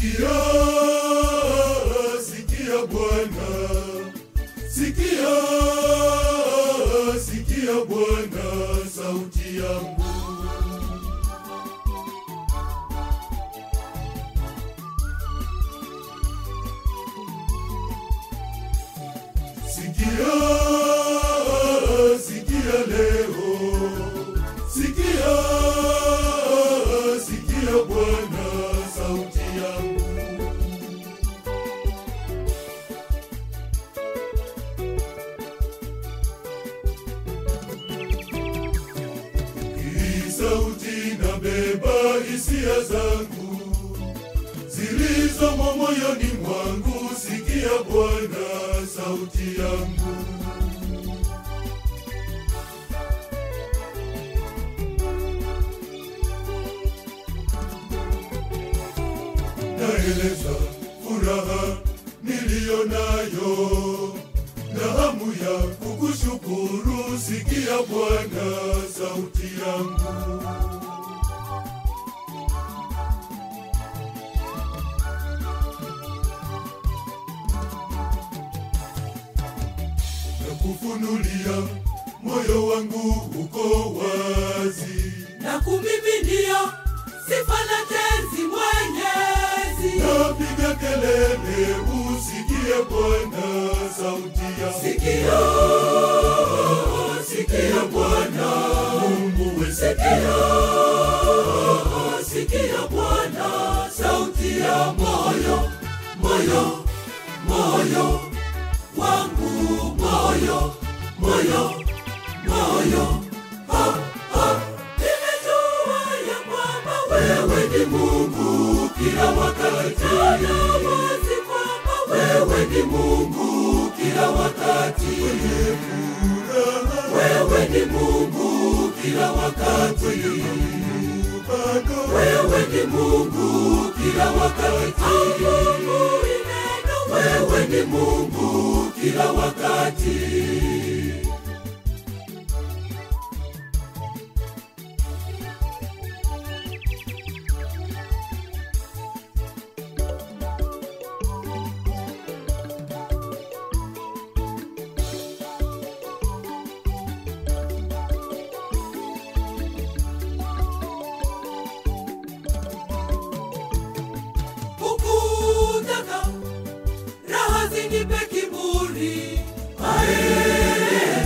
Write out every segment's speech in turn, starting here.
Sikia, sikia Bwana, sikia, sikia Bwana sauti yangu. Sikia, sikia leo, sikia, sikia Bwana sauti yangu. Hii sauti nabeba hisia zangu zilizomo moyoni mwangu. Sikia Bwana sauti yangu. Naeleza furaha niliyo nayo na hamu ya kukushukuru. Sikia Bwana sauti yangu. na kufunulia moyo wangu uko wazi, na kumiminia sifa na tenzi Mwenyezi. napiga kelele, usikie Bwana sauti ya Sikia, sikia Bwana Mungu wetu. Sikia, sikia Bwana sauti ya moyo, moyo, moyo wangu, moyo, moyo, moyo. Ha, ha. Nimejua ya kwamba wewe ni Mungu kila wakati, na wazi kwamba wewe ni Mungu kila wakati. Wewe ni Mungu kila wakati. Bado Wewe ni Mungu kila wakati. Mungu ni neno. Wewe ni Mungu kila wakati. Hukutaka raha zinipe kiburi, ae,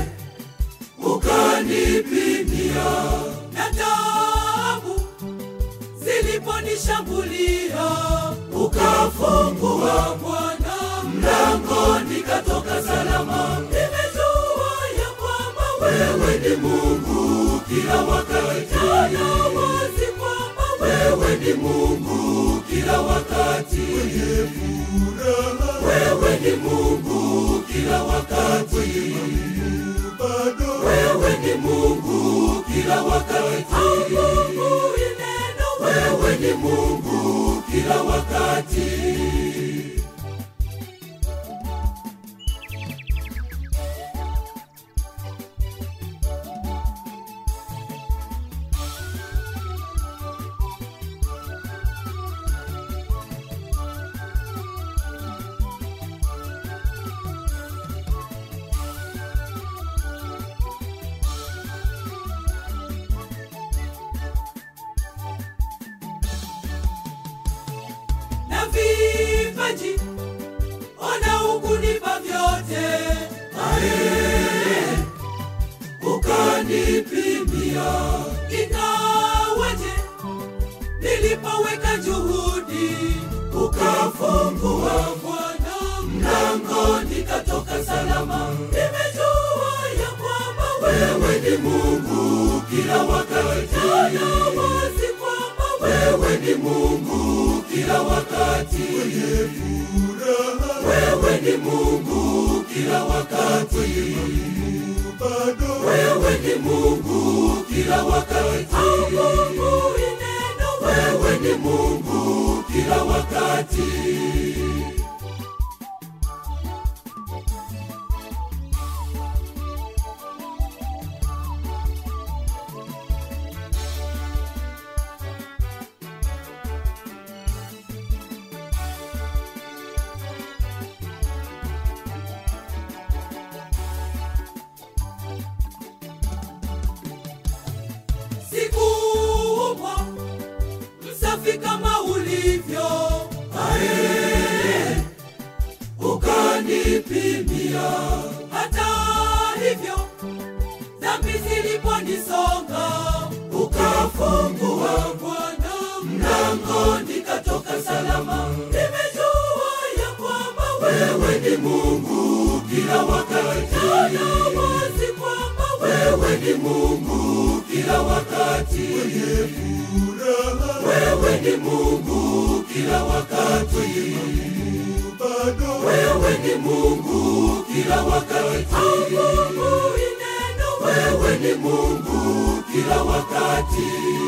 ukanipimia na taabu ziliponishambulia, ukafungua Bwana mlango, nikatoka salama. Nimejua ya kwamba wewe ni Mungu kila wakati, na wazi kwamba wewe ni Mungu kila wakati. furaha Wewe ni Mungu kila wakati. bado Wewe ni Mungu kila wakati. Mungu ni neno. Wewe ni Mungu kila wakati. na vipaji ona ukunipa vyote ae ukanipimia ingawaje nilipoweka juhudi ukafungua Bwana mlango nikatoka salama nimejua ya kwamba wewe ni Mungu kila wakati na wazi kwamba wewe ni Mungu kila wakati furaha wewe ni Mungu kila wakati bado wewe ni Mungu kila wakati Mungu ni neno wewe ni Mungu kila wakati dunia. Hata hivyo dhambi ziliponisonga, ukafungua Bwana mlango, nikatoka salama. Nimejua ya kwamba wewe ni Mungu kila wakati, na wazi kwamba wewe ni Mungu kila wakati, wewe ni Mungu kila wakati, wewe ni Mungu kila wakati, Mungu ni neno, wewe ni Mungu kila wakati.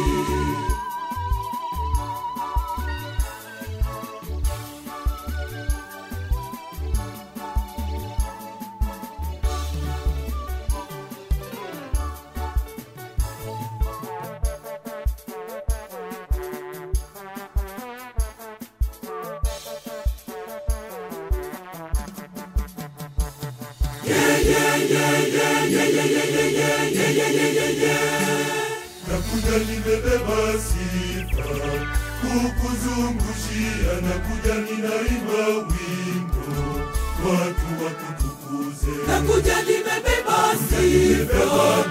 nakuja nimebeba sifa kukuzungushia, nakuja ninaimba wimbo watu wakutukuze. nakuja nimebeba sifa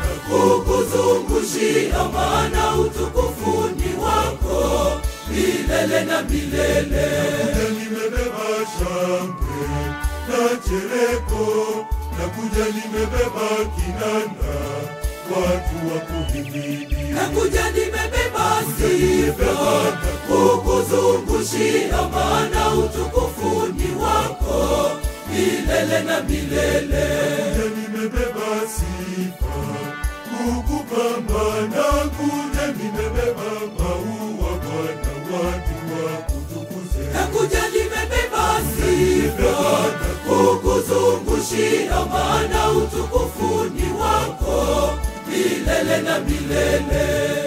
kukuzungushia, maana utukufu ni wako milele na milele. Nakuja nimebeba shangwe na chereko, nakuja nimebeba kinanda watu wakuhimidi. Nakuja nimebeba sifa kukuzungushia, maana utukufu ni wako milele na milele. Nakuja nimebeba sifa kukupamba, nakuja nimebeba maua Bwana, watu wakutukuze. Nakuja nimebeba sifa kukuzungushia, maana utukufu ni wako milele na milele,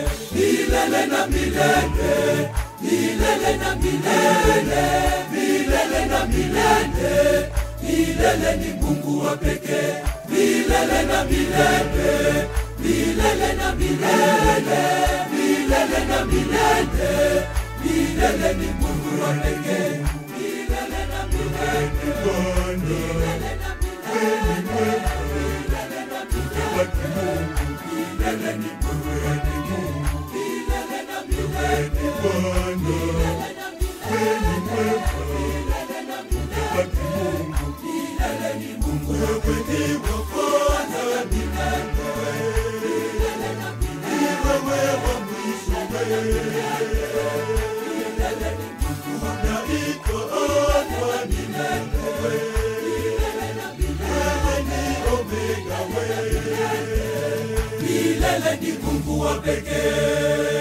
milele na milele, milele na milele, milele na milele. Milele ni Mungu wa pekee, milele na milele, milele na milele, milele na milele. Milele ni Mungu wa pekee, milele na milele, Bwana milele na milele, milele na milele. wa kimungu, Milele ni Mungu wa Mungu, milele na milele, Bwana milele na milele, milele na milele. wa kimungu, Milele ni Mungu wa wewe ni wa kwanza, milele na milele, ni wewe wa mwisho, milele ni Mungu wa unaitwa Alfa ni wewe, milele na milele. wewe ni Omega, wewe Milele ni Mungu wa pekee.